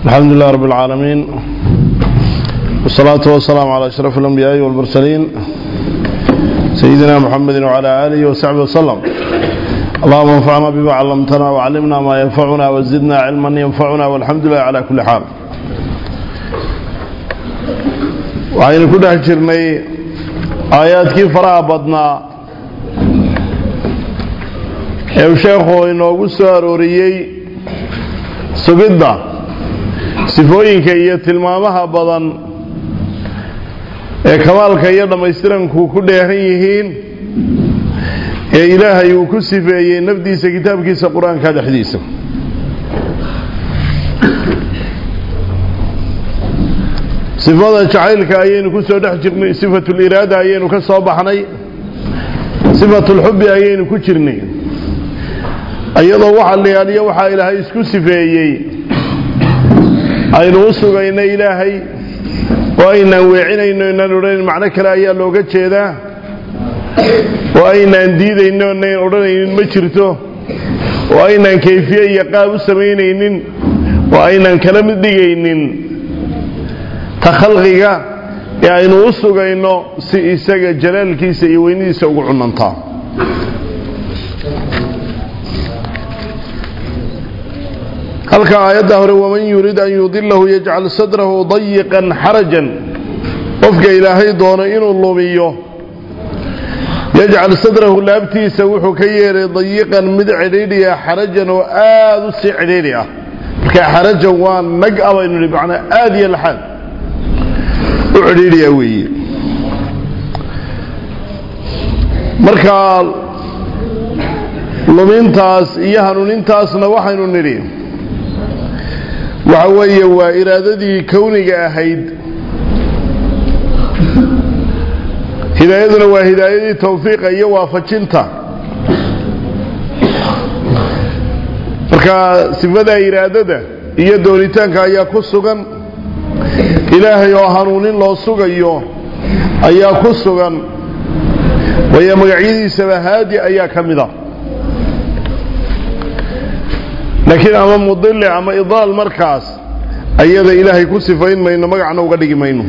الحمد لله رب العالمين والصلاة والسلام على أشرف الأنبياء والمرسلين سيدنا محمد وعلى آله وصحبه وسلم اللهم انفعنا بما علمتنا وعلمنا ما ينفعنا وزدنا علما ينفعنا والحمد لله على كل حال وعين كل هجرني آيات كيف فرع بدنا ee sheekhu inoogu soo arooriyey sugidda sifooyinka iyo tilmaamaha badan ee kamaalka iyo dhammaystiranku ku dheehan yihiin ee ilaahay uu ku sifeeyey nafdiisa kitaabkiisa qur-aanka dhexdiisa sifada jacaylka ayaynu ku soo dhex jirnay sifatuliraada ayaynu ka soo baxnay sifatulxubbi ayaynu ku jirnay iyadoo waxa la yaaliyo waxaa ilaahay isku sifeeyey aynu u sugayno ilaahay oo aynaan weecinayno inaan odhanayn macno kale ayaa looga jeedaa oo aynaan diidayno inayn odhanaynin ma jirto oo aynaan kayfiye iyo qaab u samaynaynin oo aynaan kala mid dhigaynin ta khalqiga ee aynu u sugayno si isaga jalaalkiisa iyo weynadiisa ugu cunantaa halka aayadda hore waman yurid an yudilahu yajcal sadrahu dayiqan xarajan qofka ilaahay doono inuu lumiyo yajcal sadrahu laabtiisa wuxuu ka yeelay dayiqan mid cidhiidhiya xarajan oo aada u sii cidhiidhi ah marka xarajan waa nag a baynu nihi macnaa aada iyo laxaad u cidhiidhiya weeye marka lumintaas iyo hanuunintaasna waxaynu nidhi waxa weeye waa iraadadii kowniga ahayd hidaayaduna waa hidaayadii tawfiiqa iyo waafajinta marka sifada iraadada iyo doonitaanka ayaa ku sugan ilaahay oo hanuunin loo sugayo ayaa ku sugan waayo magacyadiisaba haadi ayaa ka mid a laakiin ama mudili ama idaal markaas ayada ilaahay ku sifayn mayno magacna uga dhigi mayno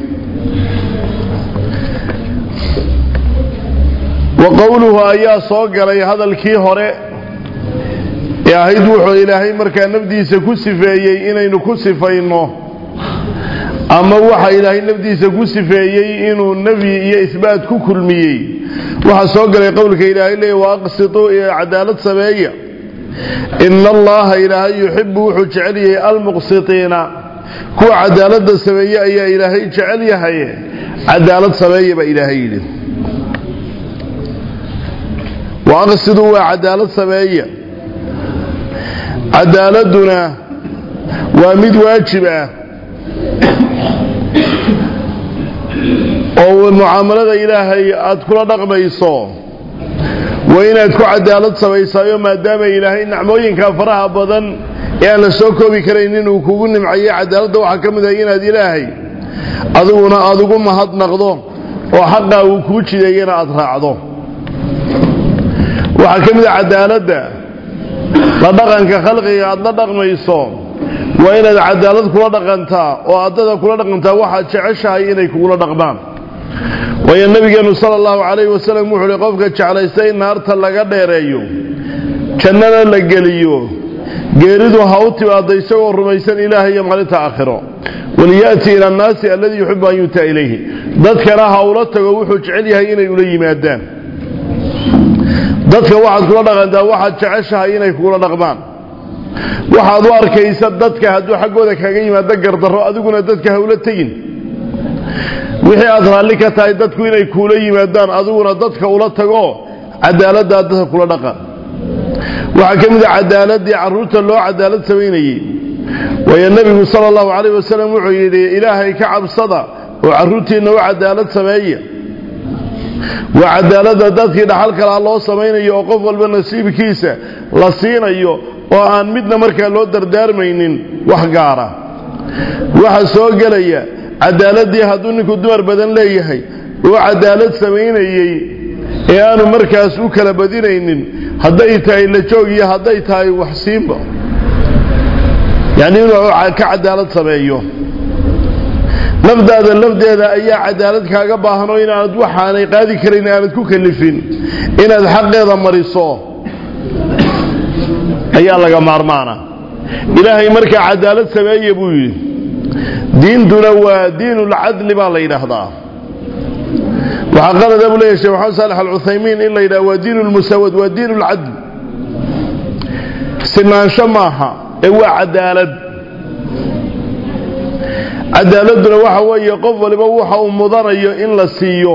wa qowluhu ayaa soo galay hadalkii hore ee ahayd wuxuu ilaahay markaa nafdiisa ku sifeeyey inaynu ku sifayno ama waxa ilaahay nafdiisa ku sifeeyey inuu nafyi iyo isbaat ku kulmiyey waxaa soo galay qowlka ilaahay leey wa aqsituu iyo cadaalad sameeya ina allaha ilaahay yuxibu wuxuu jecel yahay almuqsitiina kuwa cadaaladda sameeye ayaa ilaahay jecel yahay cadaalad sameeya baa ilaahay yidhi wa aqsiduu waa cadaalad sameeya cadaaladuna waa mid waajib ah oo mucaamalada ilaahay aada kula dhaqmayso waa inaad ku cadaalad samaysaayo maadaama ilaahay nacmooyinka faraha badan ee aan la soo koobi karayn inuu kugu nimcayo cadaaladda waxaa ka mid ah inaad ilaahay adiguna aada ugu mahadnaqdo oo xaqaa uu kuu jideeyana aada raacdo waxaa ka mid ah cadaaladda la dhaqanka khalqiga aada la dhaqmayso waa inaad cadaalad kula dhaqantaa oo addada kula dhaqantaa waxaad jeceshahay inay kugula dhaqmaan waayo nabigeenu sala allahu calayhi wasalam wuxuu uhi qofka jeclaysta in naarta laga dheereeyo jannana la geliyo geeridu ha u timaado isagoo rumaysan ilaahay iyo maalinta aakhiro waliya'ti ila annaasi alladii yuxibu an yu'taa ilayhi dadkana ha ula tago wuxuu jecel yahay inay ula yimaadaan dadka waxaad kula dhaqantaa waxaad jeceshahay inay kugula dhaqmaan waxaad u arkaysa dadka hadduu xaggooda kaga yimaado gardarro adiguna dadka ha ula tegin wixii aad raalli ka tahay dadku inay kuula yimaadaan adiguna dadka ula tago cadaaladdaa dadka kula dhaqan waxaa ka mid a cadaaladii carruurta loo cadaalad samaynayey waayo nebigu sala allahu calayh wasalam wuxuu yidhi ilaahay ka cabsada oo carruurtiinna u cadaalad sameeya waa cadaaladda dadkii dhaxal kalaa loo samaynayo oo qof walba nasiibkiisa la siinayo oo aan midna markaa loo dardaarmaynin wax gaara waxaa soo gelaya cadaaladii hadduu ninku dumar badan leeyahay oo cadaalad samaynayey ee aanu markaas u kala badinaynin hadday tahay la joog iyo hadday tahay waxsiinba yacni inuu ka cadaalad sameeyo nafdaada lafdeeda ayaa cadaalad kaaga baahanoo inaanad waxaanay qaadi karayn aanad ku kalifin inaad xaqeeda mariso ayaa laga maarmaana ilaahay markaa cadaalad sameeye buu yidhi diintuna waa diinulcadli baa la yidhaahdaa waxaa qalada buu leeyahy shekh maxamed saalex alcuthaymiin in la yidhaha waa diin lmusaawad waa diin ulcadl sinaansho maaha ee waa cadaalad cadaaladuna waxa weeye qof waliba waxa uu mudanayo in la siiyo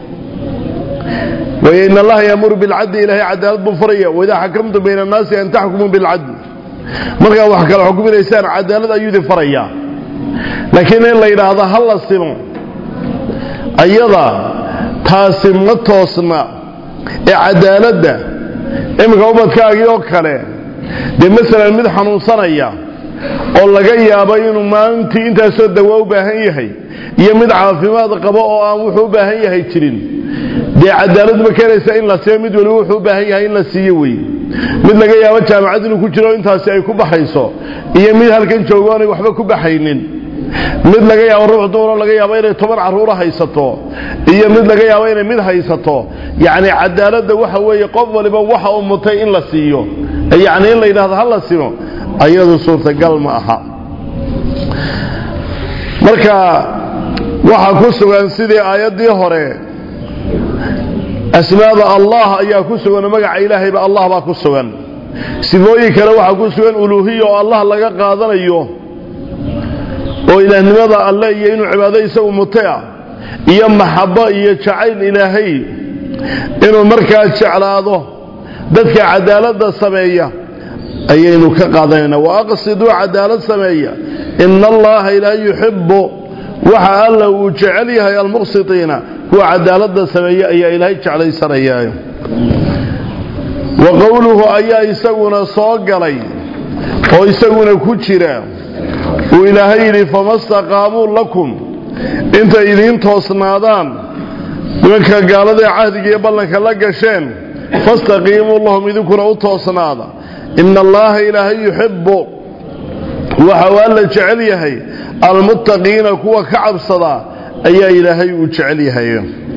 way in allaha yaamuru bilcadli ilaahay cadaalad buu faraya waidaa xakamtum bayna annaasi an taxkumuu bilcadl markaa wax kala xukuminaysaan cadaalad ayuu idin farayaa laakiin in la yidhaahdo ha la simo ayada taasi ma toosna ee cadaaladda iminka ubadkaagii oo kale dee masalan mid xanuunsanaya oo laga yaabo inuu maalintii intaasoo dawa u baahan yahay iyo mid caafimaad qabo oo aan wuxuu u baahan yahay jirin dee cadaalad ma keenaysa in la siiyo mid waliba wuxuu u baahan yahay in la siiyo wey mid laga yaabo jaamacad inuu ku jiro intaasi ay ku baxayso iyo mid halkan joogo oonay waxba ku baxaynin mid laga yaabo ruux dumaroo laga yaabo inay toban carruura haysato iyo mid laga yaabo inay mid haysato yacni cadaaladda waxa weeye qof waliba waxa uu mutay in la siiyo yacni in la yidhahdo ha la simo ayadu suurtagal ma aha marka waxaa ku sugan sidii aayaddii hore asmaada allah ayaa ku sugan oo magaca ilaahayba allah baa ku sugan sifooyin kale waxaa ku sugan uluuhiya oo allah laga qaadanayo oo ilaahnimada alle iyo inuu cibaado isagu mutay ah iyo maxabo iyo jacayl ilaahay inuu markaa jeclaado dadka cadaaladda sameeya ayaynu ka qaadanaynaa wa aqsiduu cadaalad sameeya ina allaha ilaa yuxibu waxa alla uu jecel yahay almuqsitiina kuwa cadaaladda sameeya ayaa ilaahay jeclaysanaya wa qowluhu ayaa isaguna soo galay oo isaguna ku jira uu ilaahay yidhi fama staqaamuu lakum intay idiin toosnaadaan nimanka gaaladae cahdiga iyo ballanka la gasheen fastaqiimuu lahum idinkuna u toosnaada ina allaha ilaahay yuxibu waxa uu alla jecel yahay almuttaqiina kuwa ka cabsada ayaa ilaahay uu jecel yahay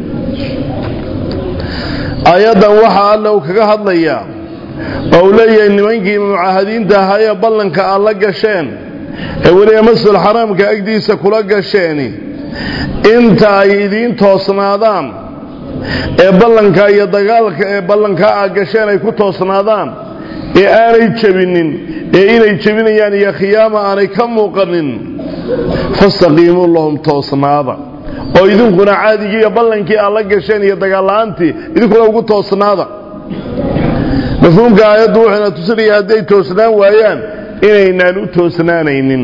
aayaddan waxaa alla uu kaga hadlayaa oo uu leeyahay nimankii mucaahadiinta ahaa ee ballanka aad la gasheen ee weliba masjidul xaraamka agdiisa kula gasheeni inta ay idiin toosnaadaan ee ballanka iyo dagaalka ee ballankaa aad gasheen ay ku toosnaadaan ee aanay jebinin ee inay jebinayaan iyo khiyaama aanay ka muuqanin fastaqiimuu lahum toosnaada oo idinkuna caadigii iyo ballankii aad la gasheen iyo dagaalla'aantii idinkuna ugu toosnaada mafhuumka aayaddu wuxuuna tusinaya hadday toosnaan waayaan inaynaan u toosnaanaynin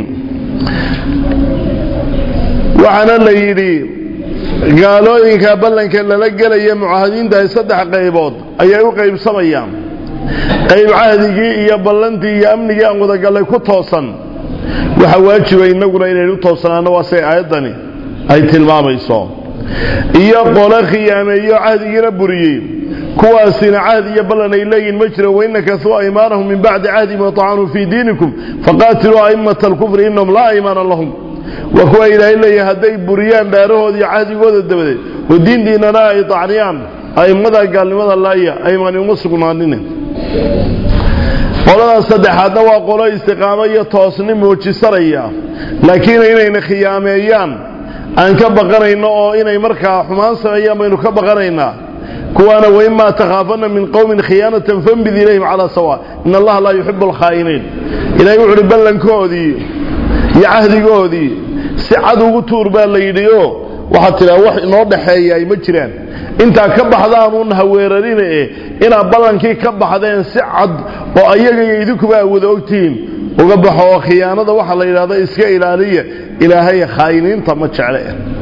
waxaana la yidhi gaalooyinka ballanka lala gelaya mucaahadiinta ay saddex qaybood ayay u qaybsamayaan qayb cahdigii iyo ballantii iyo amnigii aan wadagallay ku toosan waxaa waajiba innaguna inaynu u toosnaano waa say aayaddani ay tilmaamayso iyo qole khiyaameeyo cahdigiina buriyey kuwaasina cahdi iyo ballan ay leeyihin ma jiro waina kasuu aymaanahum min bacdi cahdihim watacanuu fii diinikum faqaatiluu a'immata alkufri innahum laa aymaana lahum waa kuwa ilaahay leeyahay hadday buriyaan dhaarahooda iyo cahdigooda dabadeed oo diintiinana ay dacniyaan a'immada gaalnimada laaya aymaani uma sugnaanine qoladaas saddexaadna waa qolo istiqaamo iyo toosni muujisanaya laakiin inayna khiyaameeyaan aan ka baqanayno oo inay markaa xumaan sameeyaan baynu ka baqanaynaa kuwaana waimaa takhaafanna min qowmin khiyaanatan fambid ilayhim calaa sawa in allaha laa yuxibu alkhaa'iniin ilahay wuxu uhi ballankoodii iyo cahdigoodii si cad ugu tuur baa la yidhi oo waxaad tidhaha wax inoo dhaxeeya ay ma jiraan intaa ka baxdaanuun haweerarine e inaad ballankii ka baxdeen si cad oo ayaga iyo idinkuba aad wada ogtihiin uga baxo oo khiyaanada waxaa la yidhahda iska ilaaliya ilaahay khaa'iniinta ma jecle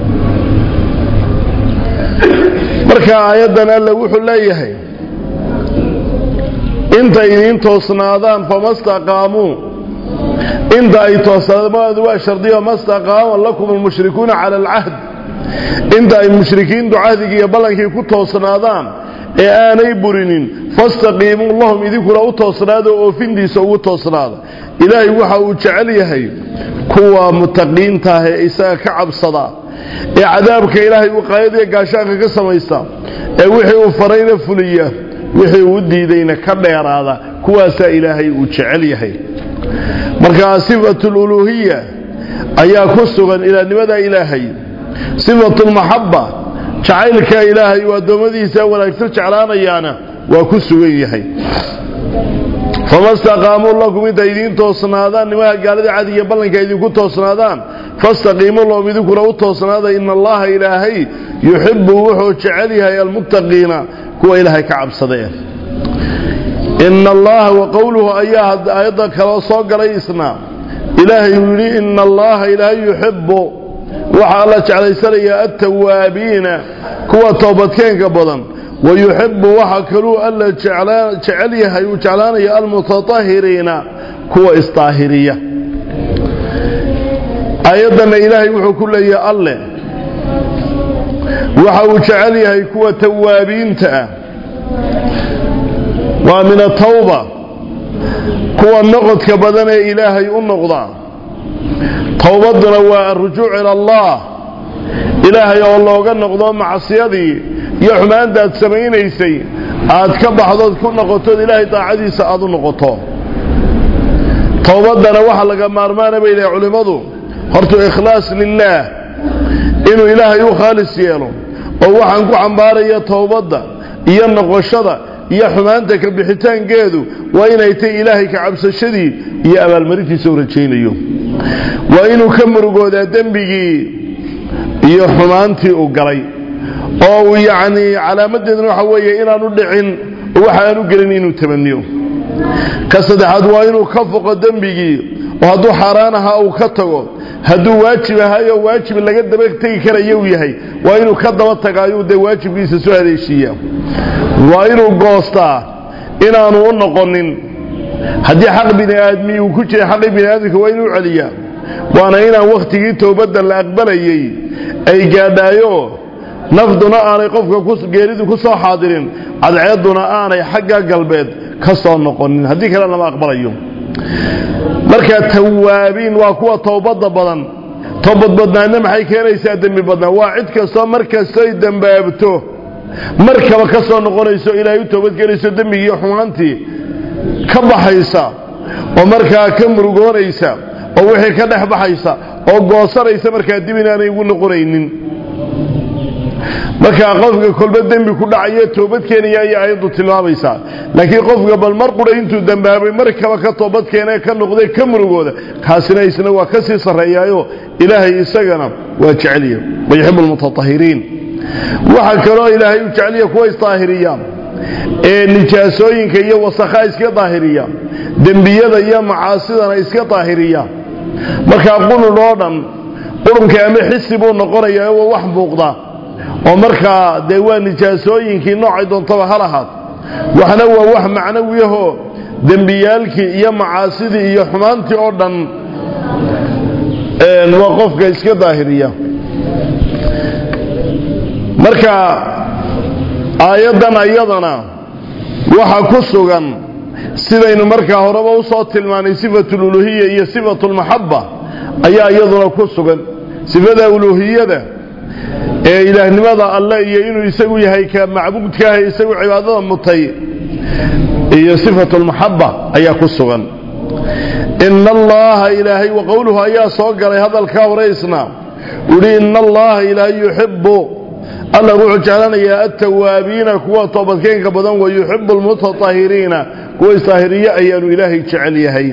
marka aayaddan alle wuxuu leeyahay intay idiin toosnaadaan fama staqaamuu inta ay toosnaadaan waa shardiyo ma staqaama lakum almushrikuuna cala alcahd inta ay mushrikiintu cahdigii iyo ballankii ku toosnaadaan ee aanay burinin fastaqiimuu lahum idinkuna u toosnaada oo oofintiisa ugu toosnaada ilaahay waxa uu jecel yahay kuwa mutaqiinta ah ee isaga ka cabsada ee cadaabka ilaahay wiqaayadiiyo gaashaanka ka samaysta ee wixii uu farayna fuliya wixii uu diidayna ka dheeraada kuwaasaa ilaahay uu jecel yahay markaa sifatululuuhiya ayaa ku sugan ilaahnimadaa ilaahay sifatulmaxabba jacaylka ilaahay uu addoommadiisa wanaagsan jeclaanayaana waa ku sugan yahay fama staqaamuu lakum intay idiin toosnaadaan nimaha gaalada cadiga ballanka idinku toosnaadaan fastaqiimuu lahum idinkuna u toosnaada ina allaha ilaahay yuxibu wuxuu jecel yahay almuttaqiina kuwa ilaahay ka cabsadee ina allaha wa qowluhu ayaa aayadda kaloo soo galay isna ilaahay uu yidhi ina allaha ilaahay yuxibu waxaa la jeclaysanayaa altawaabiina kuwa toobadkeenka badan wayuxibu waxa kaluu alla jecel yahay uu jeclaanaya almutatahiriina kuwa isdaahiriya aayaddanna ilaahay wuxuu ku leeyahay alle waxa uu jecel yahay kuwa tawaabiinta ah waa min atawba kuwa noqodka badan ee ilaahay u noqda towbadduna waa arujuuc ila allah ilaahay oo looga noqdo macsiyadii iyo xumaantaad samaynaysay aad ka baxdood ku noqotood ilaahay daacadiisa aad u noqoto towbaddana waxa laga maarmaana bay lehay culimmadu hortu ikhlaas lilaah inuu ilaahay u khaalis yeelo oo waxaan ku xambaaraya towbadda iyo noqoshada iyo xumaanta ka bixitaankeedu waa inay tay ilaahay ka cabsashadii iyo abaalmarintiisa u rajaynayo waa inuu ka murugoodaa dembigii iyo xumaantii uu galay oo uu yacnii calaamadeeduna waxa weeye inaanu dhicin oo waxa aanu gelin inuu tamaniyo ka saddexaad waa inuu ka foqo dembigii oo hadduu xaaraan ahaa uu ka tago hadduu waajib ahaayo waajib laga daba tegi karaya uu yahay waa inuu ka daba tagaayuu dee waajibkiisa soo haleeshiiya waa inuu goostaa inaanu u noqonin haddii xaq bini aadmi uu ku jira xaqii bini aadamka waa inuu celiyaa waana inaan wakhtigii towbadda la aqbalayey ay gaadhaayo nafduna aanay qofka geeridu ku soo xaadirin cadceedduna aanay xagga galbeed ka soo noqonin haddii kale lama aqbalayo marka tawaabiin waa kuwa towbadda badan toobad badnaadna maxay keenaysaa dembi badnaan waa cid kastoo mar kastoy dembaabto markaba ka soo noqonayso ilaahay u toobadgelayso dembigiiyo xumaantii ka baxaysa oo markaa ka murugoonaysa oo wixii ka dhex baxaysa oo goosanaysa markaa dib inaanay ugu noqonaynin markaa qofka kolba dembi ku dhacayo toobad keenaya ayay ayaddu tilmaamaysaa laakiin qofka bal mar qura intuu dembaabay markaba ka toobad keene ka noqday ka murugooda kaasina isna waa ka sii sarreeyaayo ilaahay isagana waa jecelya wayaxibu lmutatahiriin waxaa kaloo ilaahay u jeceliya kuwa isdaahiriya ee nijaasooyinka iyo wasakhaa iska daahiriya dembiyada iyo macaasidana iska daahiriya markaa qulul oo dhan qurunka ama xisi buu noqonayaa waa wax muuqda oo markaa dee waa nijaasooyinkii noocay doontaba ha lahaad waxna waa wax macnawiyahoo dembiyaalkii iyo macaasidii iyo xumaantii oo dhan waa qofka iska daahiriya marka aayaddan ayadana waxa ku sugan sidaynu markaa horeba u soo tilmaanay sifatululuhiya iyo sifatulmaxabba ayaa iyaduna ku sugan sifada uluhiyada ee ilaahnimada alle iyo inuu isagu yahay ka macbuudkaaha isagu cibaadada mutay iyo sifatulmaxabba ayaa ku sugan ina allaha ilaahay wa qowluhu ayaa soo galay hadalkaa horeysna uhi ina allaha ilaahay yuxibu alla wuxuu jeclanayaa altawaabiina kuwa toobadkeenka badan wa yuxibu almutatahiriina kuwa isdaahiriye ayaanu ilaahay jecel yahay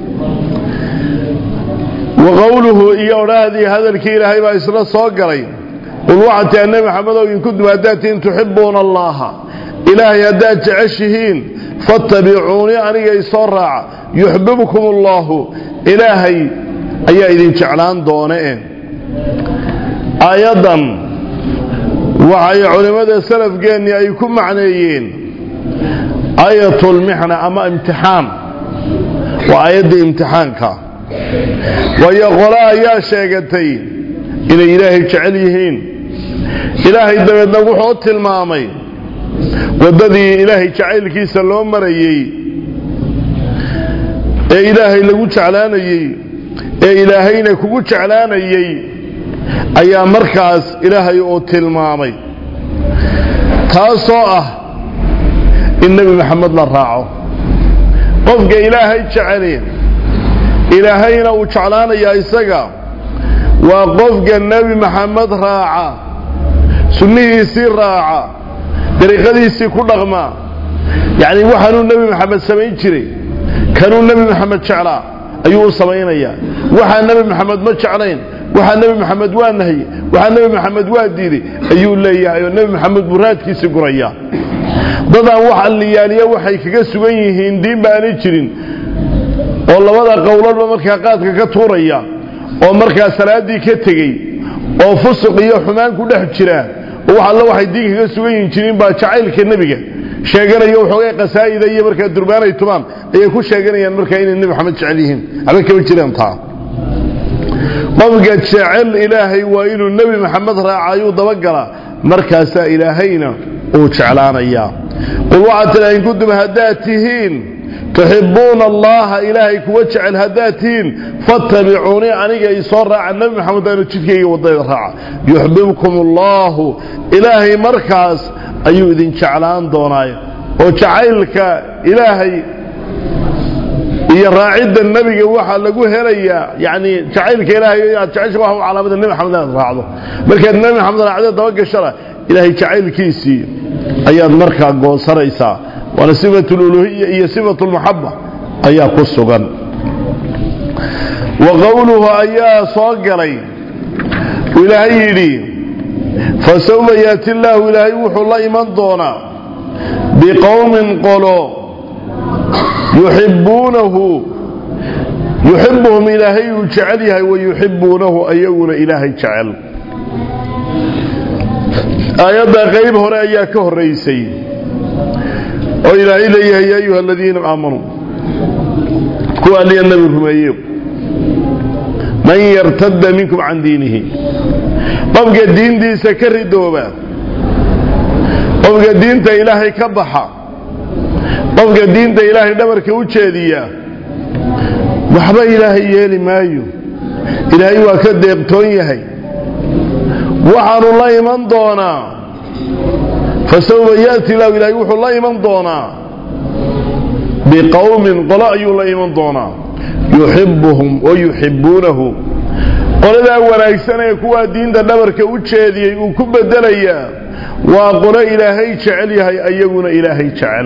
wa qowluhu iyo odhaahdii hadalkii ilaahay baa isla soo galay qul waxaad tiha nebi maxamedow in kuntum haddaad tihiin tuxibuuna allaha ilaahay haddaad jeceshihiin fattabicuunii aniga isoo raaca yuxbibkum allaahu ilaahay ayaa idin jeclaan doone aayaddan waxay culimmada salafgeennii ay ku macneeyeen aayatulmixna ama imtixaan waa aayaddii imtixaanka waayo qole ayaa sheegatay inay ilaahay jecel yihiin ilaahay dabeedna wuxuu tilmaamay waddadii ilaahay jacaylkiisa loo marayey ee ilaahay lagu jeclaanayey ee ilaahayna kugu jeclaanayey ayaa markaas ilaahay uu tilmaamay taasoo ah in nebi maxamed la raaco qofka ilaahay jeceli ilaahayna uu jeclaanayaa isaga waa qofka nebi maxamed raaca sunnihiisii raaca dariiqadiisii ku dhaqma yacni waxaanuu nebi maxamed samayn jiray kanuu nebi maxamed jeclaa ayuu u samaynayaa waxaa nebi maxamed ma jeclayn waxaa nebi maxamed waa nahye waxaa nebi maxamed waa diiday ayuu leeyahay oo nebi maxamed buu raadkiisii gurayaa dadaan wax alliyaaliya waxay kaga sugan yihiin diin baanay jirin oo labada qowladba markaa qaadka ka tuuraya oo markaa salaaddii ka tegey oo fusuq iyo xumaan ku dhex jira oo wax alla waxay diin kaga sugan yihin jirin baa jacaylka nebiga sheeganaya waxoogay qasaa'ida iyo markaa durbaanay tumaan ayay ku sheeganayaan markaa inay nebi maxamed jecel yihiin waxba kama jiraan taa qofka jecel ilaahay waa inuu nebi maxamed raacayuu dabagalaa markaasaa ilaahayna uu jeclaanayaa qul waxaad tidhaha in kuntum haddaad tihiin tuxibbuuna allaha ilaahay kuwa jecel haddaad tihiin fattabicuunii aniga isoo raaca nebi maxamed aanu jidkayga waddayda raaca yuxbibkum allaahu ilaahay markaas ayuu idin jeclaan doonaayo oo jacaylka ilaahay iyo raacidda nebiga waxaa lagu helayaa yani jacaylka ilaahay inaad jecesha waa calaamada nebi maxamed inaad raacdo markaad nebi maxamed raacdo dabagashana ilaahay jacaylkiisii ayaad markaa goosanaysaa waana sifatu luluhiya iyo sifatu lmaxaba ayaa ku sugan wa qowluhu ayaa soo galay ilaahay yidhi fasawfa yaati illaahu ilaahay wuxuu la iman doonaa biqowmin qolo yuxibbuunahu yuxibuhum ilaahay uu jecel yahay wayuxibuunahu ayaguna ilaahay jecel aayadda qayb hore ayaa ka horaysay oo ilaahay leeyahay ya ayuha aladiina aamanuu kuwa alliya nabi rumeeyo man yartadda minkum can diinihi qofka diintiisa ka ridooba qofka diinta ilaahay ka baxa qofka diinta ilaahay dhabarka u jeediya waxba ilaahay yeeli maayo ilaahay waa ka deeqtoon yahay waxaanu la iman doonaa fasawfa yaati lahu ilaahay wuxuu la iman doonaa biqowmin qolo ayuu la iman doonaa yuxibuhum wa yuxibuunahu qoladaa wanaagsan ee kuwaa diinta dhabarka u jeediyey uu ku bedelayaa waa qolo ilaahay jecel yahay ayaguna ilaahay jecel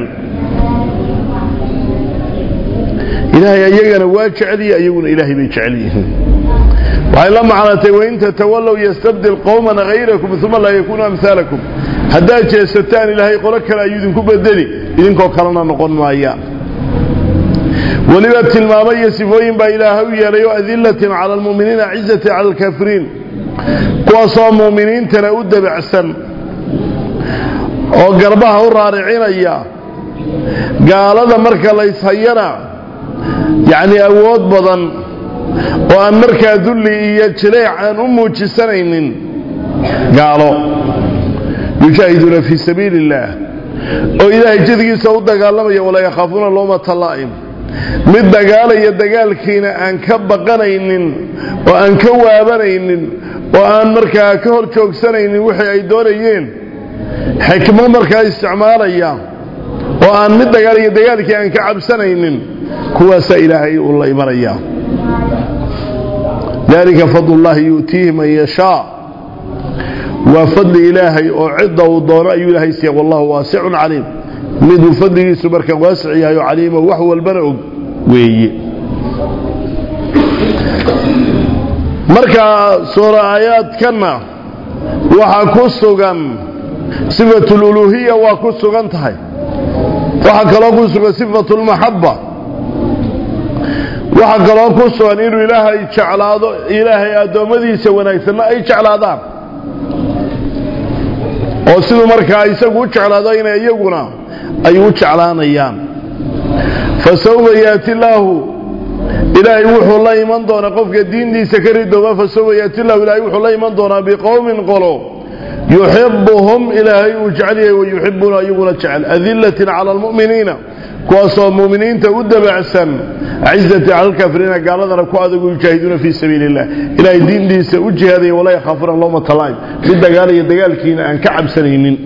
ilaahay ayagana waa jecelyihi ayaguna ilaahay bay jecel yihiin waxay la macnatay wain tatawallow yastabdil qowman hayrakum uma laa yakuunu amhaalakum haddaad jeesataan ilaahay qolo kale ayuu idinku bedeli idinkoo kalena noqon maaya weliba tilmaamo iyo sifooyin baa ilaahay u yeelay oo adilatin cala almu'miniina cizati cala alkaafiriin kuwaasoo mu'miniintana u dabacsan oo garbaha u raaricinaya gaalada marka layshayana yacni awood badan oo aan markaa dulli iyo jileec aan u muujisanaynin gaalo yujaahiduuna fii sabiili illaah oo ilaahay jidgiisa u dagaalamaya walaa yakhaafuuna loomata laa'im mid dagaalaya dagaalkiina aan ka baqanaynin oo aan ka waabanaynin oo aan markaa ka hor joogsanaynin wixii ay doonayeen xikmo markaa isticmaalaya oo aan mid dagaalaya dagaalkii aan ka cabsanaynin kuwaasaa ilaahay uu la imanaya dalika fadlullahi yu'tiihi man yashaa waa fadli ilaahay oo cidda uu doono ayuu ilaahay siiya wallahu waasicun caliim miduu fadligiisu marka waasic yahay oo caliimo wax walbana og weeye marka suura aayaadkanna waxaa ku sugan sifatululuhiya waa ku sugan tahay waxaa kaloo ku sugan sifatulmaxaba waxaa kaloo ku sugan inuu ilaahay jeclaado ilaahay addoommadiisa wanaagsanna ay jeclaadaan oo siduu markaa isagu u jeclaado inay iyaguna ay u jeclaanayaan fa sawfa yaati illaahu ilaahay wuxuu la iman doonaa qofka diintiisa ka ridooba fa sawfa yaati illahu ilaahay wuxuu la iman doonaa biqowmin qolo yuxibuhum ilaahay uu jecel yahay wayuxibuuna iyaguna jecel adilatin cala almu'miniina kuwaasoo mu'miniinta u dabacsan cizati cala alkaafiriina gaaladana ku adagu yujaahiduuna fii sabiili illah ilaahay diintiisa u jihaadaya walaa yakhaafuna lowmata laa'im mid dagaalaya dagaalkiina aan ka cabsanaynin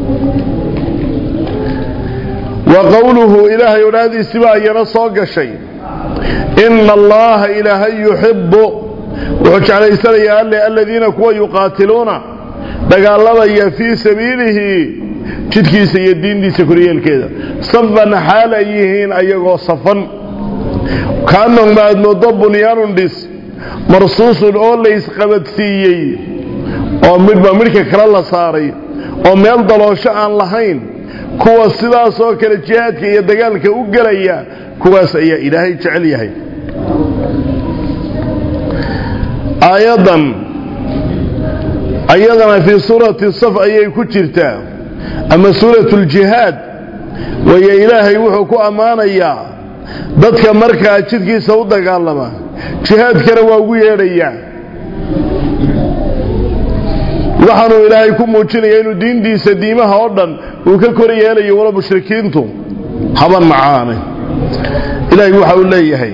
wa qowluhu ilaahay odhaahdiisiba ayana soo gashay ina allaha ilaahay yuxibu wuxuu jeclaysanayaa alle aladiina kuwa yuqaatiluuna dagaalamaya fii sabiilihi jidkiisa iyo diintiisa koryeelkeeda safan xaal ay yihiin ayagoo safan kaannahum aad moodo bunyaanun dhis marsuusun oo laysqabadsiiyey oo midhba midhka kale la saaray oo meel daloosho aan lahayn kuwa sidaas oo kale jihaadka iyo dagaalka u gelaya kuwaas ayaa ilaahay jecel yahay aayaddan ayadana fii suurati saf ayay ku jirtaa ama suuratu ljihaad waayo ilaahay wuxuu ku ammaanayaa dadka markaa jidkiisa u dagaalama jihaadkana waa ugu yeedhayaa waxaanuu ilaahay ku muujinaya inuu diintiisa diimaha oo dhan uu ka kor yeelayo wala mushrikiintu haban macaane ilaahay waxa uu leeyahay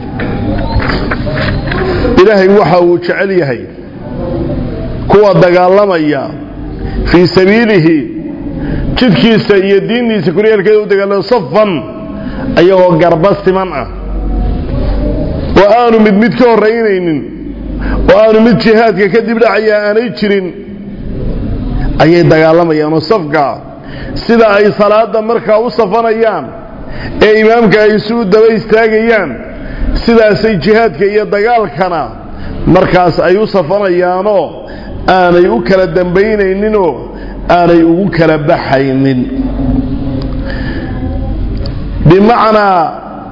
ilaahay waxa uu jecel yahay kuwa dagaalamaya fii sabiilihi jidkiisa iyo diintiisa koryeelkeeda u dagaalama safan ayagoo garba siman ah oo aanu mid mid ka horraynaynin oo aanu mid jihaadka kadib dhacaya aanay jirin ayay dagaalamayaanoo safka sida ay salaada markaa u safanayaan ee imaamka ay isu daba istaagayaan sidaasay jihaadka iyo dagaalkana markaas ay u safanayaanoo aanay u kala dambaynayninoo aanay ugu kala baxaynin bimacnaa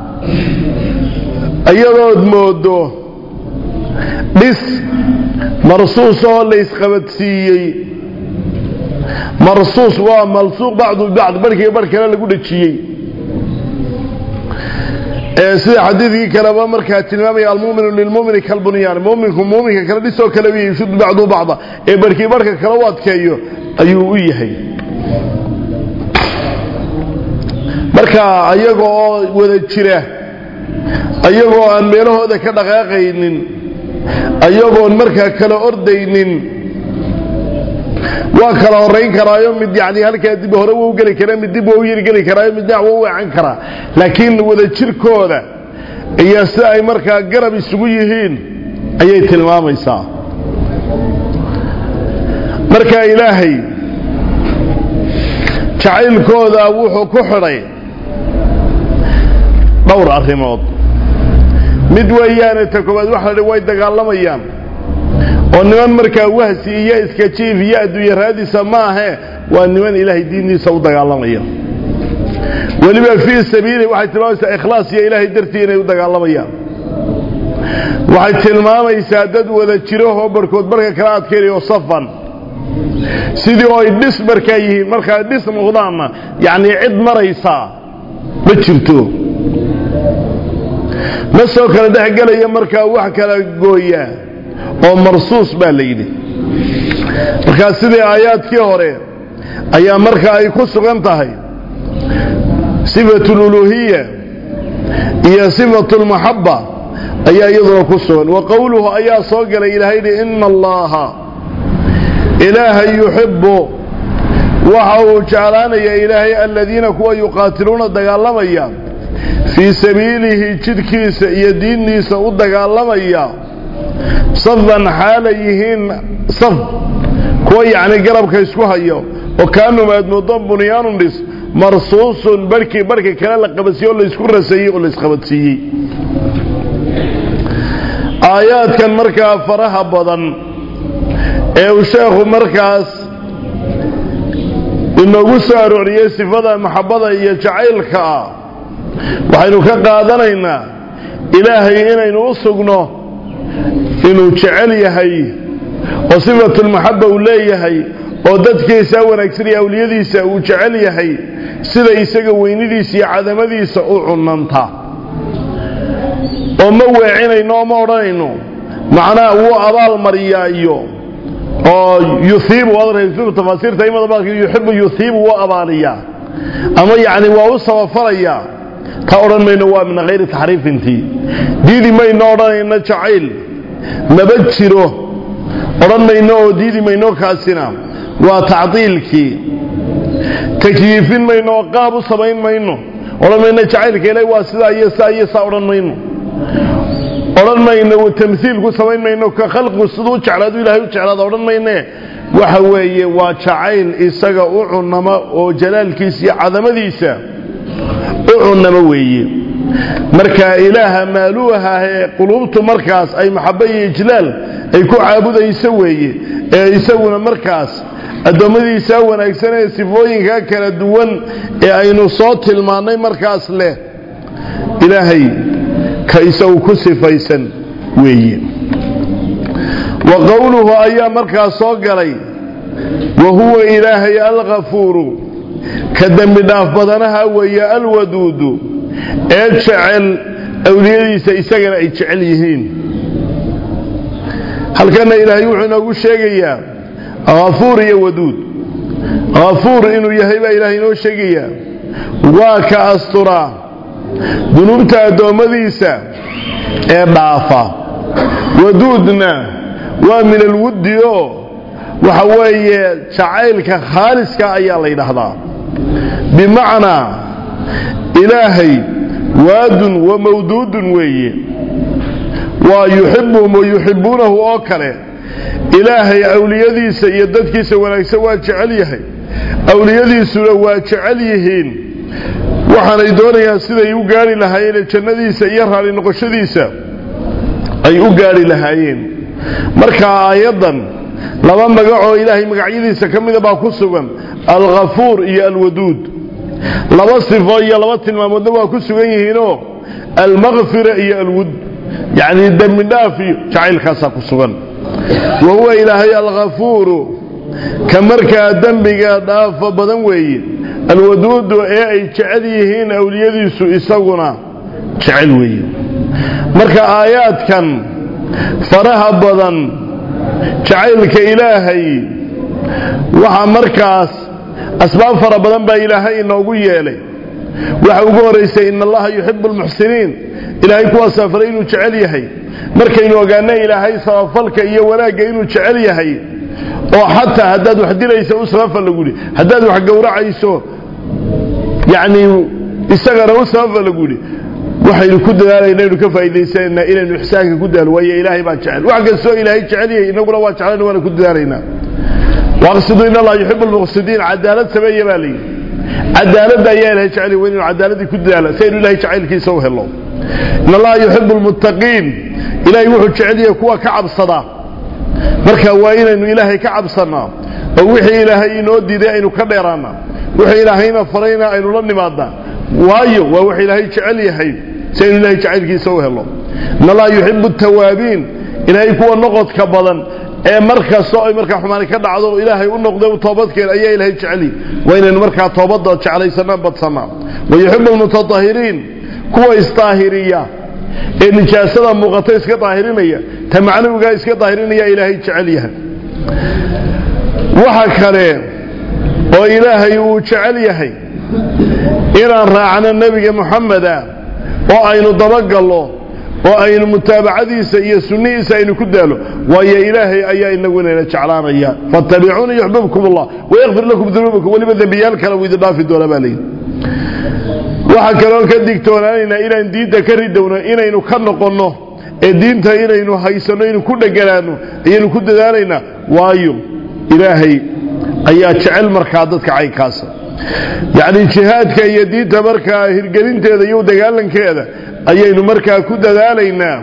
iyadood moodo dhis marsuus oo laysqabadsiiyey marsuus waa malsuuq bacdu bacd barhkiiba barh kale lagu dhejiyey sida xadiidkii kaleba markaa tilmaamaya almuminu lilmumini kalbunyaan muminku muminka kale dhisoo kale u yashud bacdu bacda ee barhkii barhka kale u adkeeyo ayuu u yahay marka ayaga oo wada jira ayagoo aan meelahooda ka dhaqaaqaynin ayagoon markaa kala ordaynin waa kala horayn karaayo mid yani halkaa dib hore wuu geli karaa mid dib wuu yiri geli karaayo mid dhinac wuu weecan karaa laakiin wada jirkooda iyo si ay markaa garab isugu yihiin ayay tilmaamaysaa marka ilaahay jacaylkooda wuxuu ku xidhay dhowr arrimood mid weeyaane ta koobaad waxa la way dagaalamayaan oo niman markaa wahsi iyo iska jiif iyo adduunye raadisa ma ahe waa niman ilaahay diintiisa u dagaalamaya weliba fii sabiili waxay tilmaamaysaa ikhlaas iyo ilaahay dartii inay u dagaalamayaan waxay tilmaamaysaa dad wada jirahoo barhkood barka kala adkaynayo safan sidii oo ay dhis markaa yihiin markaa dhis noqdaanna yacnii cid maraysaa ma jirto ma soo kala dhexgelaya markaa wax kala gooyaa oo marsuus baa la yidhi markaa sidii aayaadkii hore ayaa markaa ay ku sugan tahay sifatu luluhiya iyo sifatu lmaxaba ayaa iyaduna ku sugan wa qowluhu ayaa soo galay ilaahay yidhi ina allaha ilaahay yuxibu waxa uu jeclaanaya ilaahay aladiina kuwa yuqaatiluuna dagaalamaya fii sabiilihi jidhkiisa iyo diintiisa u dagaalamaya safan xaalay yihiin saf kuwa yacni garabka isku hayo oo kaanum aad moodo bunyaanun dhis marsuusun barhkii barhka kale la qabadsiiye oo laysku raseeyey oo laysqabadsiiyey aayaadkan markaa faraha badan ee uu sheekhu markaas inoogu soo arooriyey sifada maxabada iyo jacaylka ah waxaynu ka qaadanaynaa ilaahay inaynu u sugno inuu jecel yahay oo sifatulmaxaba uu leeyahay oo dadkiisa wanaagsan iyo awliyadiisa uu jecel yahay sida isaga weynidiisa iyo cadamadiisa u cunanta oo ma weecinayno oo ma odhanayno macnaha wuu abaal mariyaa iyo oo yuhiibu waad arkaysa tafaasiirta imada baa yuxibu yuhiibu waa abaaliyaa ama yacni waa u sabafalayaa ta odhan mayno waa min hayri taxriifintii diidi mayno odhanayno jacayl maba jiro odhan mayno oo diidi mayno kaasina waa tacdiilkii takyiifin mayno oo qaab u samayn mayno odhan mayno jacaylka ilahi waa sidaa iyo saa iyo saa odhan mayno odhan mayno tamhiil ku samayn mayno ka khalqigu siduu u jeclaadu ilahay u jeclaada odhan mayne waxa weeye waa jacayl isaga u cunamo oo jalaalkiisa iyo cadamadiisa u cunamo weeye marka ilaaha maaluuha ee quluubtu markaas ay maxabo iyo ijlaal ay ku caabudayso weeye ee isaguna markaas addoommadiisa wanaagsan ee sifooyinka kala duwan ee aynu soo tilmaannay markaas leh ilaahay ka isagu ku sifaysan weeye wa qowluhu ayaa markaas soo galay wa huwa ilaahay alkafuuru ka dembi dhaaf badanaha weeye alwaduudu ee jecel awliyadiisa isagana ay jecel yihiin halkana ilaahay wuxuu inoogu sheegayaa hafuur iyo waduud hafuur inuu yahay baa ilaahay inoo sheegayaa waa ka asturaa dunuubta addoommadiisa ee dhaafa waduudna waa min alwuddi oo waxa weeye jacaylka khaaliska ayaa la yidhaahdaa bimacnaa ilaahay waadun wa mawduudun weeye waa yuxibuhum wa yuxibuunahu oo kale ilaahay awliyadiisa iyo dadkiisa wanaagsan waa jecel yahay awliyadiisuna waa jecel yihiin waxaanay doonayaan siday u gaari lahaayeen jannadiisa iyo raali noqoshadiisa ay u gaari lahaayeen marka aayaddan laba magacoo ilaahay magacyadiisa ka mida baa ku sugan alkhafuur iyo alwaduud laba sifo iyo laba tilmaamoodna waa ku sugan yihiinoo almakfira iyo alwud yacni dembi dhaaf iyo jacaylkaasaa ku sugan wa huwa ilaahay alkhafuuru ka markaa dembiga dhaafa badan weeye alwaduudu ee ay jecel yihiin awliyadiisu isaguna jecel weeye marka aayaadkan faraha badan jacaylka ilaahay waxaa markaas asbaab fara badan baa ilaahay inoogu yeelay waxa ugu horaysay in allaha yuxibu almuxsiniin ilaahay kuwaasaa faray inuu jecel yahay markaynu ogaana ilaahay sabafalka iyo wanaagga inuu jecel yahay oo xataa haddaad wax dilayso u sabafa lagu yidhi haddaad wax gowracayso yacni isagana u sabafa lagu yidhi waxaynu ku dadaalayna inu ka faa'iidaysanayna inaynu ixsaanka ku dadaalo waayo ilaahay baa jecel wax kastoo ilaahay jecel yahay innaguna waa jeclayna waana ku dadaalaynaa waqsidu in allah yuxibu almuqsidiin cadaalad sameeya baa layidhi cadaaladda ayaa ilahay jecel yahay inaynu cadaaladii ku dadaala si aynu ilahay jacaylkiisa u helo in allaha yuxibu almuttaqiin ilaahay wuxuu jecel yahay kuwa ka cabsada marka waa inaynu ilaahay ka cabsannaa oo wixii ilaahay inoo diiday aynu ka dheeraannaa wixii ilaahayna farayna aynu la nimaadnaa waayo waa wax ilaahay jecel yahay si aynu ilahay jacaylkiisa u helo in allaha yuxibu tawaabiin ilaahay kuwa noqodka badan ee mar kastoo ay markaa xumaani ka dhacdo ilaahay u noqday u toobadkeen ayaa ilaahay jeceli waa inaynu markaa toobadda jeclaysanaa badsanaa wa yuxibu almutatahiriin kuwa isdaahiriya ee nijaasada muuqata iska daahirinaya ta macnawigaa iska daahirinaya ilaahay jecel yahay waxa kale oo ilaahay uu jecel yahay inaan raacno nebiga moxameda oo aynu dabagallo oo aynu mutaabacadiisa iyo sunnihiisa aynu ku daalo waayo ilaahay ayaa inagunayna jeclaanaya fattabicuuni yuxbibkum allah wayakfir lakum dunuubakum weliba dembiyaal kale uu idin dhaafi doona baa layidhi waxaa kaloo ka digtoonaanaynaa inaan diinta ka ridowno inaynu ka noqonno ee diinta inaynu haysanno inaynu ku dheganaanno ayaynu ku dadaalaynaa waayo ilaahay ayaa jecel markaa dadka caynkaasa yacni jihaadka iyo diinta markaa hirgelinteeda iyo dagaalankeeda ayaynu markaa ku dadaalaynaa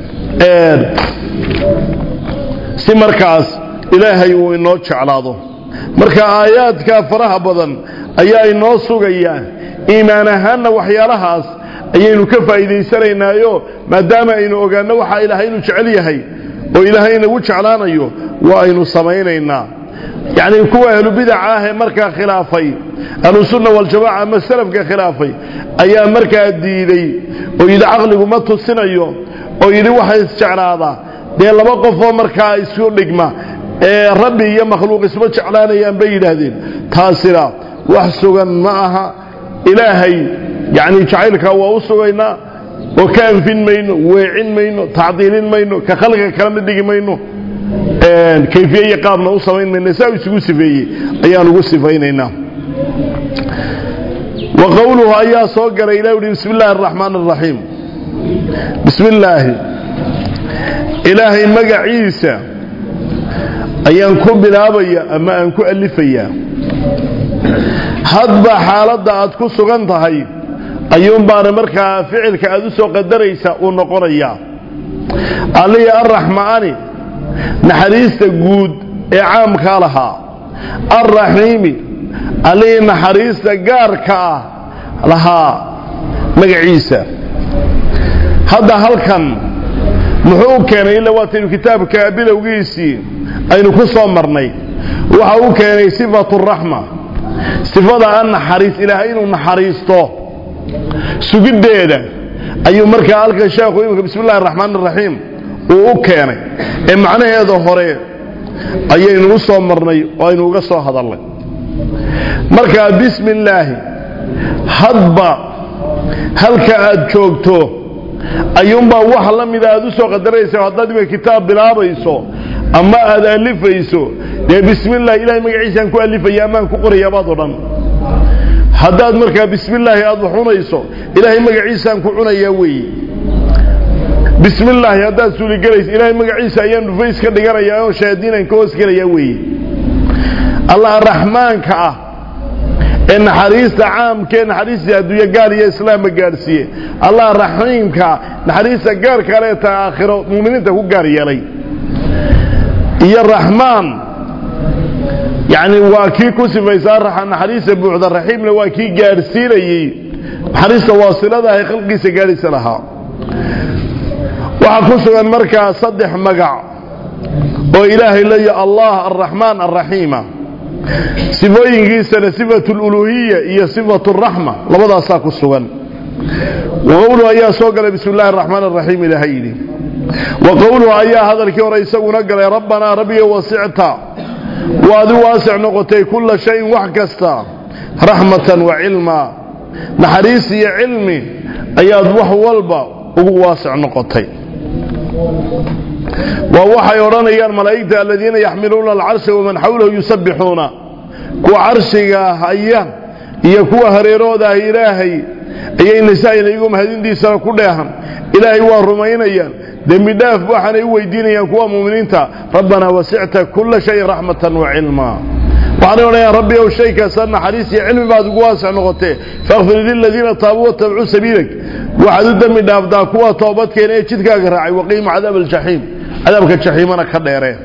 si markaas ilaahay uu inoo jeclaado marka aayaadka faraha badan ayaa inoo sugaya iimaan ahaanna waxyaalahaas ayaynu ka faa'iidaysanaynaayoo maadaama aynu ogaanno waxaa ilaahay inuu jecel yahay oo ilaahay inagu jeclaanayo waa aynu samaynaynaa yacni kuwa ahlubidaca ah ee markaa khilaafay ahlusunna waljamaca ama salafka khilaafay ayaa markaa diiday oo yidhi caqligu ma tusinayo oo yidhi waxa isjeclaada dee laba qofoo markaa isu dhigma ee rabbi iyo makhluuq isma jeclaanayaan bay yidhaahdeen taasina wax sugan ma aha ilaahay yacni jacaylkaa waa u sugaynaa oo ka anfin mayno weecin mayno tacdiilin mayno ka khalqiga kalena dhigi mayno kayfiye iyo qaabna u samayn mayno saa isugu sifeeyey ayaan ugu sifaynaynaa wa qowluhu ayaa soo galay ilah uhi bismi illaahi araxmaan araxiim bismi illaahi ilaahay magaciisa ayaan ku bilaabaya ama aan ku alifayaa hadba xaaladda aad ku sugan tahay ayuunbaana markaa ficilka aad u soo qadaraysa uu noqonayaa allihi arraxmaani naxariista guud ee caamkaa lahaa alraxiimi allihii naxariista gaarka ah lahaa magaciisa hadda halkan muxuu u keenay ila waataynu kitaabka bilowgiisii aynu ku soo marnay waxa uu keenay sifatu raxma sifada an naxariis ilaahay inuu naxariisto sugiddeeda ayuu markaa halkan sheekhu imika bismi illahi araxmaan araxiim uu u keenay ee macnaheeda hore ayaynu u soo marnay oo aynu uga soo hadalnay markaa bismi illaahi hadba halka aad joogto ayuunbaa wax la mida aad u soo qadaraysa haddaad imika kitaab bilaabayso ama aad alifayso dee bismi illahi ilahay magaciisaan ku alifaya amaan ku qorayabaad o dhan haddaad markaa bismi illaahi aada wax cunayso ilaahay magaciisaan ku cunayaa weeye bismi illaahi haddaad suuligelayso ilaahay magaciisa ayaan dhufays ka dhiganayaa oo shayaadiinaan ka hoos gelayaa weeye allaha raxmaanka ah ee naxariista caamka ee naxariista adduunye gaar iyo islaamma gaadhsiiye allaha raxiimka naxariista gaarka le ta aakhiro muuminiinta ku gaar yeelay iyo raxmaan yacni waa kii ku sifaysaa naxariista buuxda raxiimna waa kii gaadhsiinayey naxariista waasiladaah ee khalqiisa gaadhaysa lahaa waxaa ku sugan markaa saddex magac oo ilaahay leeya allah alraxmaan alraxiima sifooyinkiisana sifatu luluhiya iyo sifatu raxma labadaasaa ku sugan waqowluhu ayaa soo galay bismi illahi araxmaan araxiim ilaahay yidhi wa qowluhu ayaa hadalkii hore isaguna galay rabbanaa rabbiga wasicta waad u waasic noqotay kulla shayin wax kasta raxmatan wa cilmaa naxariis iyo cilmi ayaad wax walba ugu waasic noqotay waa waxay odhanayaan malaa'igta aladiina yaxmiluuna alcarsha waman xawlahu yusabbixuuna kuwa carshiga haya iyo kuwa hareeroodaah ilaahay ayay nasaa'ina iyagoo mahadintiisana ku dheehan ilaahay waa rumaynayaan dembi dhaaf waxaanay u weydiinayaan kuwa muuminiinta rabbanaa wasicta kulla shayin raxmatan wa cilmaa waxaanay odhanayaan rabbi ow shay kasta naxariis iyo cilmi baad ugu waasic noqotee faakfir liladiina taabuu watabcuu sabiilag waxaad u dembi dhaaftaa kuwa toobadkeena ee jidkaaga raacay waqiimu cadaab aljaxiim cadaabka jaxiimana ka dheeree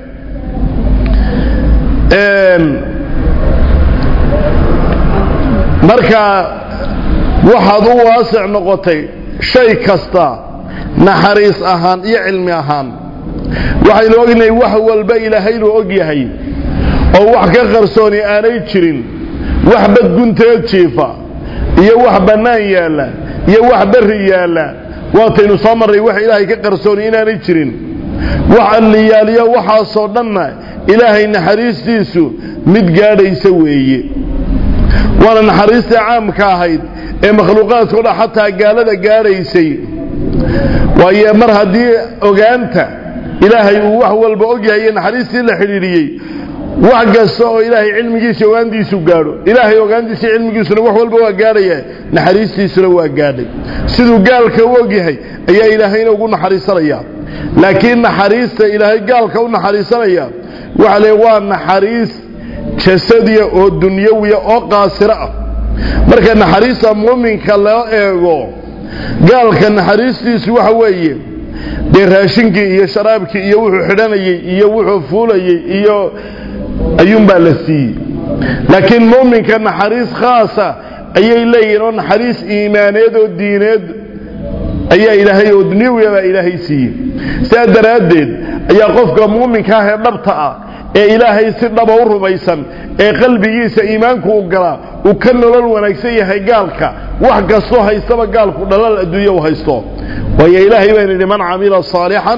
marka waxaad u waasic noqotay shay kasta naxariis ahaan iyo cilmi ahaan waxaynu ognahay wax walba ilaahaynu og yahay oo wax ka qarsooni aanay jirin wax badgunteed jiifa iyo wax bannaan yaalla iyo wax berri yaalla waataynu soo marray wax ilaahay ka qarsooni inaanay jirin wax alliyaaliyo waxaasoo dhanna ilaahay naxariistiisu mid gaadhaysa weeye waana naxariistii caamka ahayd ee makhluuqaadkao dhan xataa gaalada gaadhaysay waayo mar haddii ogaanta ilaahay uu wax walba og yahay iyo naxariistii la xidhiidhiyey wax kasta oo ilaahay cilmigiisa ogaantiisu gaadho ilaahay ogaantiisa cilmigiisuna wax walba waa gaadhaya naxariistiisuna waa gaadhay siduu gaalka u og yahay ayaa ilaahayna ugu naxariisanaya laakiin naxariista ilaahay gaalka u naxariisanaya waxa le waa naxariis jasadiya oo dunyawiya oo qaasiro ah marka naxariista muuminka loo eego gaalka naxariistiisu waxa weeye dee raashinkii iyo sharaabkii iyo wuxuu xidhanayey iyo wuxuu fuulayey iyo ayuunbaa la siiyey laakiin muuminka naxariis khaasa ayay leeyihiin oo naxariis iimaaneed oo diineed ayaa ilaahay oo dunyawiya baa ilaahay siiyey sidaa daraaddeed ayaa qofka muuminka ah ee dhabta ah ee ilaahay si dhaba u rumaysan ee qalbigiisa iimaanku u galaa uu ka nolol wanaagsan yahay gaalka wax kastoo haystaba gaalku dhalal adduunya u haysto waayo ilaahay baan yidhi man camila saalixan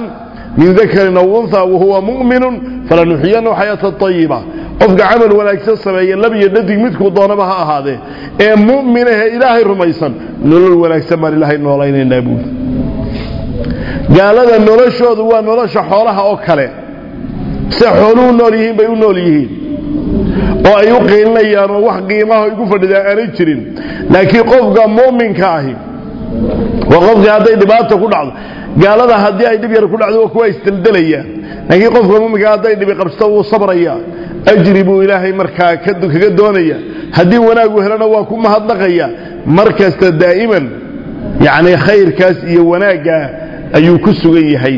min dakarin aw unha wahuwa mu'minun falanuxiyanahu xayaatan ayiba qofka camal wanaagsan sameeya lab iyo dhadig midkuu doonaba ha ahaadee ee mu'minahe ilaahay rumaysan nolol wanaagsan baan ilaahay noolaynaynaa buuli gaalada noloshoodu waa nolosha xoolaha oo kale se xooluhu nool yihiin bay u nool yihiin oo ay u qiilinayaan oo wax qiimaha igu fadhidaa aanay jirin laakiin qofka mu'minka ahi waa qofkii hadday dhibaata ku dhacdo gaalada haddii ay dhib yar ku dhacdo waa kuwa isdeldelayaan laakiin qofka mu'minka hadday dhibi qabsto wuu sabraya ajri buu ilaahay markaa kaga doonaya haddii wanaagu helana waa ku mahadnaqaya mar kasta daa'iman yacni khayrkaas iyo wanaaggaa ayuu ku sugan yahay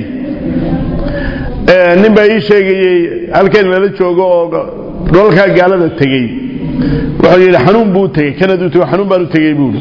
nin baa ii sheegayey halkan lala joogo oo dholalkaa gaalada tegey wuxuu yidhi xanuun buu tegey kanaduu tego xanuun baan u tegey buuhi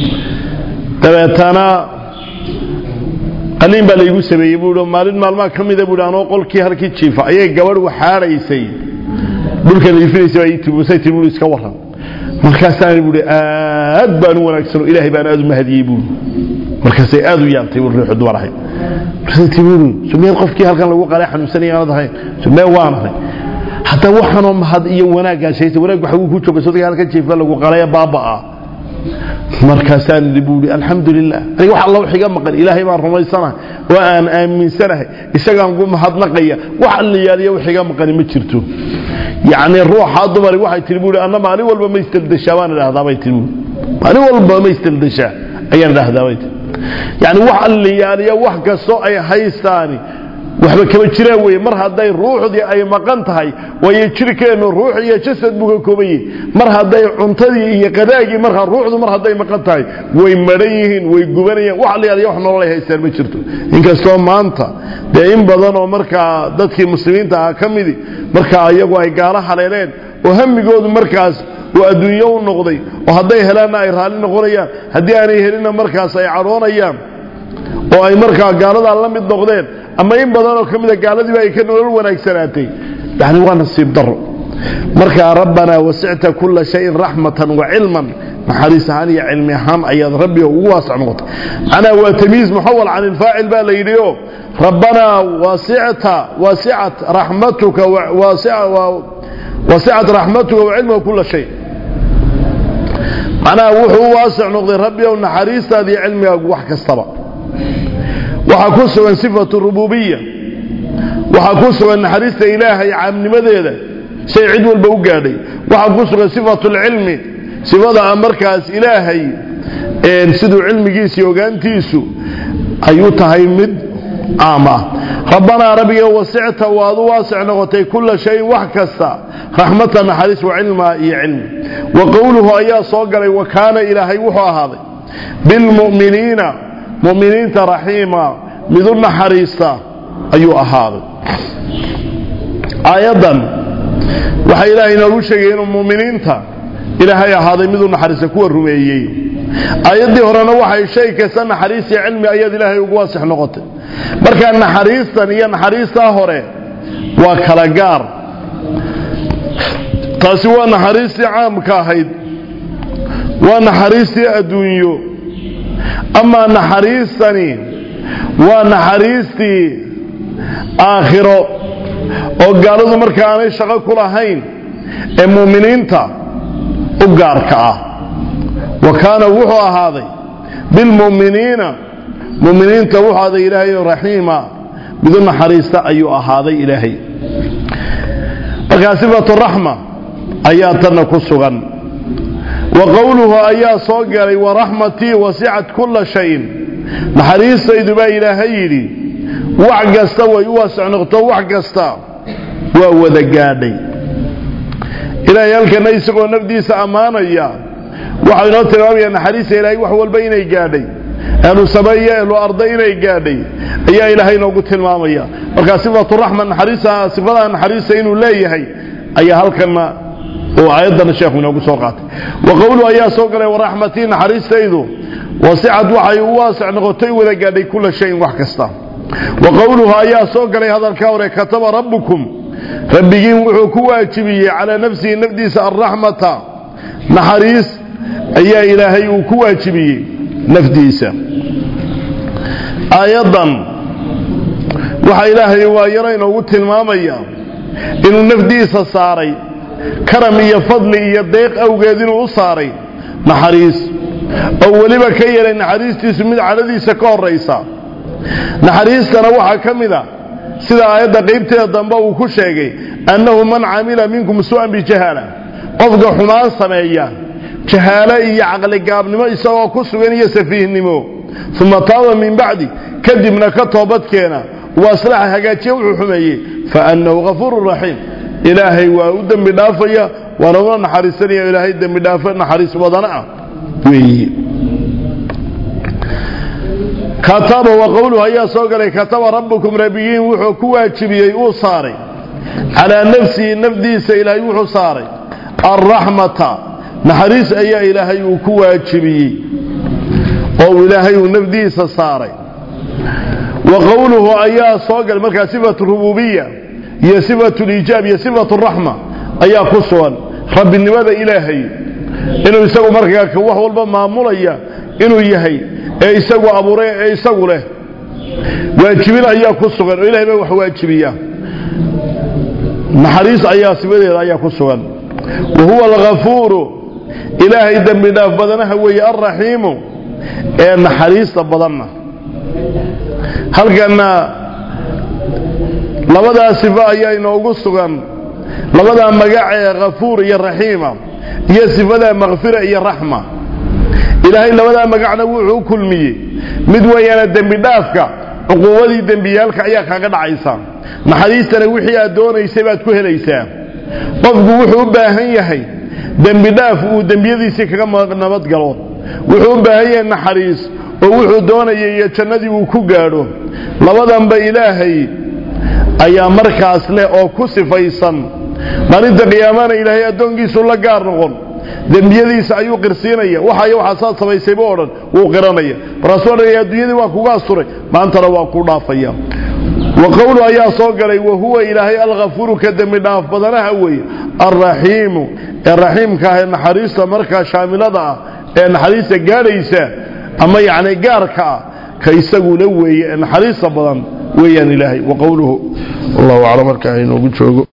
dabeetana qaliin baa laygu sameeyey buuhi maalin maalmaha ka mida buuhi anoo qolkii halkii jiifa ayay gabadh waxaadhaysay dhulka liifinaysa baa ii timusay tii buuhi iska warran markaasaan buuhi aad baan u wanaagsano ilaahay baan aad u mahadiyey buuhi markaasay aad u yaabtay ruuxu dumar ahayd markaasay buuhi sumeel qofkii halkan lagu qalay xanuunsanaya aanad ahayn sumee waan ahay hadda waxaanoo mahad iyo wanaaggaa sheegtay wanaag waxa uu ku jooga sodga halkan jiifa lagu qalay baaba ah markaasaan idhi buuhi alxamdulilah aniga wax alla wax iga maqan ilaahay baan rumaysanahay oo aan aaminsanahay isagaan ku mahadnaqaya wax allayaaliya wax iga maqani ma jirto yacni ruuxaa dumari waxay tihi buuhi anna maalin walba ma istabdeshaa baan idhahdaa bay tihi buuhi maalin walba ma istabdeshaa ayaan idhahdaa bay tihi yacni wax allayaaliya wax kastoo ay haystaani waxba kama jiraan weeye mar hadday ruuxdii ay maqan tahay waayo jirkeennu ruux iyo jasad buu ka kooban yihin mar hadday cuntadii iyo qadaagii markaa ruuxdu mar hadday maqan tahay way madhan yihiin way gubanayaan wax allayaaliya wax nolol ay haystaan ma jirto inkastoo maanta dee in badan oo markaa dadkii muslimiinta ah ka midi markaa iyagu ay gaalo haleeleen oo hamigoodu markaas oo adduunyo u noqday oo hadday helaanna ay raalli noqonayaan haddii aanay helinna markaas ay cadhoonayaan oo ay markaa gaaladaa la mid noqdeen ama in badanoo ka mida gaaladiiba ay ka nolol wanaagsanaatay yani waa nasiib daro markaa rabbanaa wasicta kula shayin raxmatan wa cilman naxariis ahaan iyo cilmi ahaan ayaad rabbi ugu waasac noqotay macnaa waa tamiiz muxawal can ilfaacil baa la yidhi o rabbanaa wasicta wasicat raxmatuka wasicat raxmatuka wa cilmuka kula shay macnaha wuxuu u waasac noqday rabbi ow naxariistaada iyo cilmigaagu wax kastaba waxaa ku sugan sifatu rububiya waxaa ku sugan naxariista ilaahay caamnimadeeda shay cid walba u gaadhay waxaa ku sugan sifatu lcilmi sifada markaas ilaahay siduu cilmigiisa iyo ogaantiisu ay u tahay mid caam ah rabbanaa rabbiga wasicta waad u waasic noqotay kula shayin wax kasta raxmata naxariis wa cilma iyo cilmi wa qowluhu ayaa soo galay wa kaana ilaahay wuxuu ahaaday bilmu'miniina muminiinta raxiima mid u naxariista ayuu ahaaday aayaddan waxaa ilaahay inoogu sheegay inuu muminiinta ilaahay ahaaday mid u naxariista kuwa rumeeyey aayaddii horena waxay shay kasta naxariis iyo cilmi ayaad ilaahay ugu waasix noqotay markaa naxariistan iyo naxariistaa hore waa kala gaar taasi waa naxariistii caamka ahayd waa naxariistii adduunyo amaa naxariistani waa naxariistii aakhiro oo gaaladu marka aanay shaqo ku lahayn ee muuminiinta u gaarka ah wa kaana wuxuu ahaaday bilmu'miniina muminiinta wuxuu ahaaday ilaahay raxiima midu naxariista ayuu ahaaday ilaahay markaa sifatu raxma ayaa tanna ku sugan wa qowluhu ayaa soo galay waraxmatii wasicat kula shayin naxariistaydu baa ilaahay yidhi wax kasta way u waasic noqto wax kasta waa wada gaadhay ilaahay halkana isagoo nafdiisa ammaanaya waxau inoo tilmaamaya naxariista ilaahay wax walba inay gaadhay ahlu sameeye ahlu arda inay gaadhay ayaa ilaahay inoogu tilmaamaya markaa sifatu raxma naxariista sifadaha naxariista inuu leeyahay ayaa halkana oo aayaddana sheekhu inoogu soo qaatay wa qowluhu ayaa soo galay waraxmatii naxariistaydu wasicad waxay u waasic noqotay wada gaadhay kula shayin wax kasta wa qowluhu ayaa soo galay hadalkaa hore kataba rabbukum rabbigiin wuxuu ku waajibiyey calaa nafsihi nafdiisa alraxmata naxariis ayaa ilaahay uu ku waajibiyey nafdiisa aayaddan waxaa ilaahay waa yaro inoogu tilmaamaya inuu nafdiisa saaray karam iyo fadli iyo deeq awgeed inuu u saaray naxariis oo weliba ka yeelay naxariistiisu mid cadhadiisa ka horaysa naxariistana waxaa ka mid a sida aayadda qaybteeda dambe uu ku sheegay annahu man camila minkum su'an bijahaala qofka xumaan sameeya jahaalo iyo caqligaabnimo isagoo ku sugan iyo safiihnimo uma taaba min bacdi kadibna ka toobadkeena waa aslaxa hagaajiye wuxuu xumeeyey faannahu hafuuru raxiim ilaahay waa u dembi dhaafaya waana una naxariisanaya ilaahay dembi dhaafo naxariis wadana ah weeye kataba wa qowluhu ayaa soo galay kataba rabbukum rabbigiin wuxuu ku waajibiyey uu saaray calaa nafsihi nafdiisa ilaahay wuxuu saaray alraxmata naxariis ayaa ilaahay uu ku waajibiyey oo ilaahay uu nafdiisa saaray wa qowluhu ayaa soo galay markaa sifatu rububiya iyo sifatu liijaab iyo sifatu raxma ayaa ku sugan rabbinimada ilaahay inuu isagu markaa wax walba maamulaya inuu yahay ee isagu abuuray ee isagu leh waajibin ayaa ku sugan oo ilahay baa wax waajibiya naxariis ayaa sifadeeda ayaa ku sugan wa huwa alghafuuru ilaahay dembi dhaaf badanaha weeye alraxiimu ee naxariista badanna halkana labadaa sifo ayaa inoogu sugan labadaa magac ee khafuur iyo raxiima iyo sifada makfira iyo raxma ilaahay labadaa magacna wuxuu u kulmiyey mid weeyaana dembi dhaafka cuquubadii dembiyaalka ayaa kaaga dhacaysa naxariistana wixii aad doonaysay baad ku helaysaa qofku wuxuu u baahan yahay dembi dhaaf uu dembiyadiisii kaga nabadgalo wuxuu u baahan yahay naxariis oo wuxuu doonayay iyo jannadii uu ku gaadho labadanba ilaahay ayaa markaas leh oo ku sifaysan maalinta qiyaamana ilaahay addoonkiisu la gaar noqon dembiyadiisa ayuu qirsiinaya waxay waxaasaad samaysayba o dhan wuu qiranaya markaasuu odhanaya adduunyadii waa kuga asturay maantana waa ku dhaafaya wa qowlu ayaa soo galay wahuwa ilaahay alkhafuuru ka dembi dhaaf badanaha weeye alraxiimu ee raxiimka ah ee naxariista markaa shaamilada ah ee naxariista gaadhaysa ama yacni gaarka ah ka isaguna weeye ee naxariista badan weeyaan ilaahay wa qowluhu allahu aclam markaa inoogu joogo